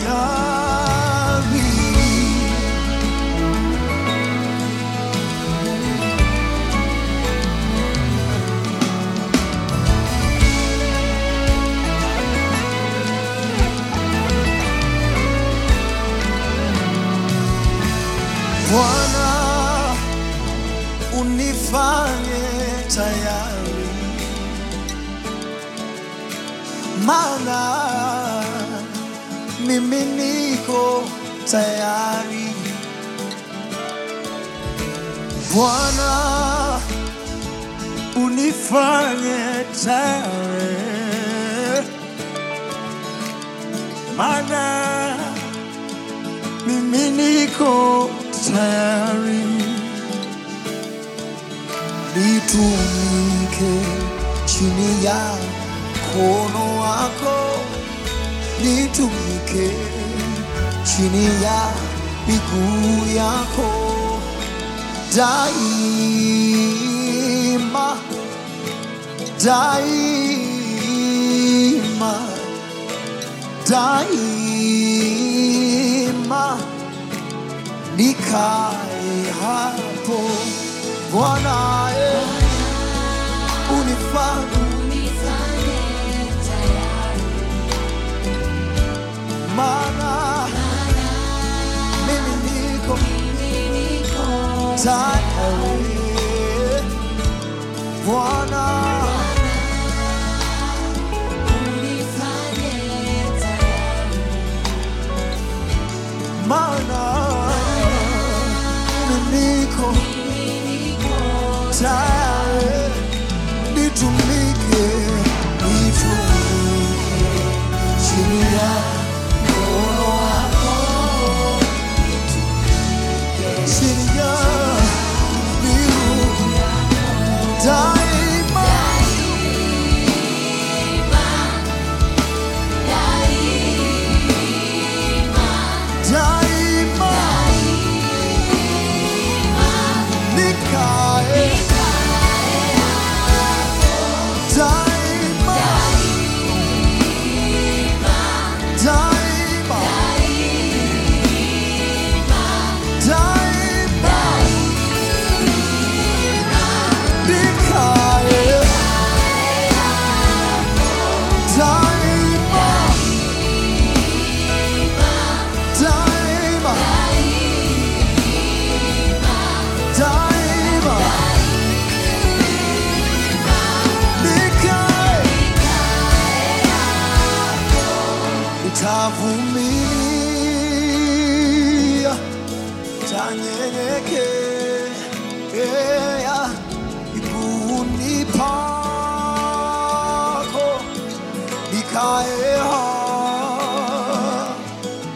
tayari. Bwana, unifanye tayari, maana mimi niko tayari. Bwana, unifanye tayari, maana mimi niko tayari nitumike chini ya mkono wako, nitumike chini ya miguu yako daima, daima, daima nikae hapo Bwana, eh, unifanye maana mimi niko tayari Bwana, maana mimi niko tayari nitumike, nitumike chini ya mkono wako, chini ya miguu daima, daima nikae daima, daima, daima nikae daima, daima, daima nikae nitavumilia, tanyenyekea miguuni pako, nikae hapa,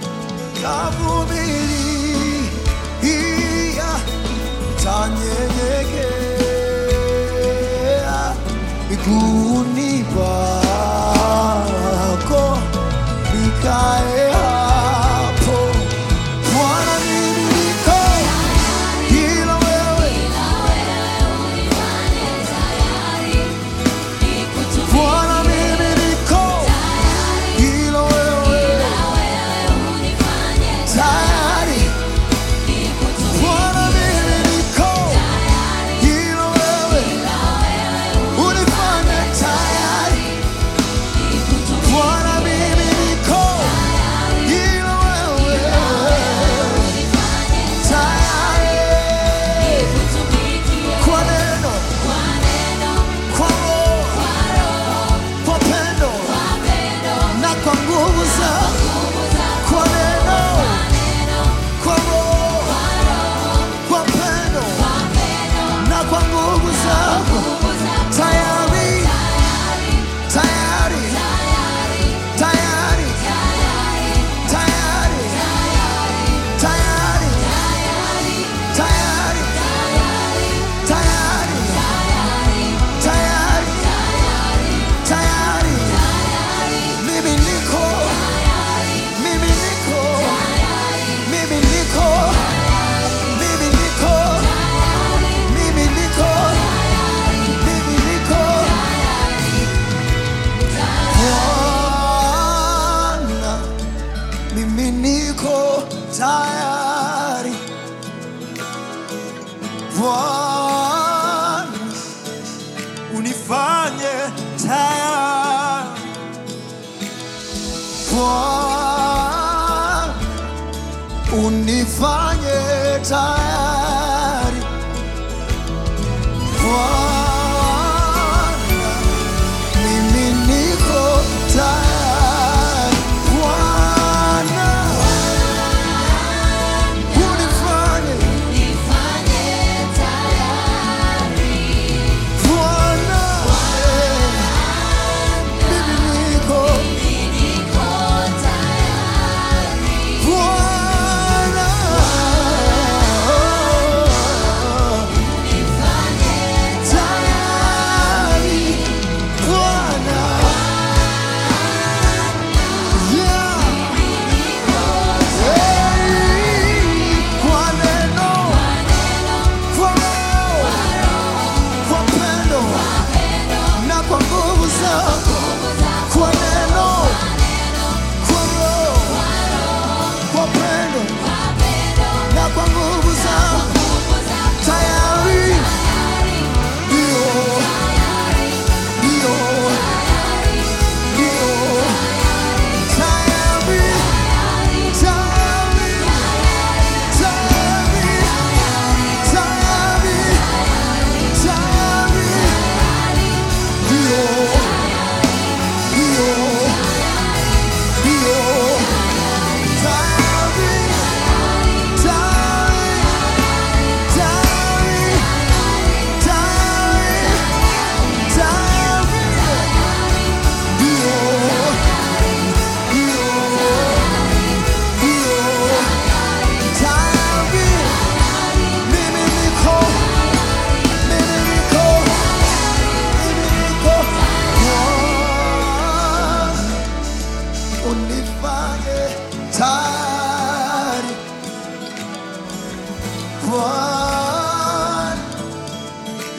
tavumilia, tanyenyekea miguuni pako, nikae hapo. Bwana, mimi niko ila wewe, Bwana, mimi niko ila wewe, tayari. Bwana, mimi niko ila wewe, unifanye tayari.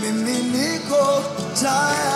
mimi niko tayari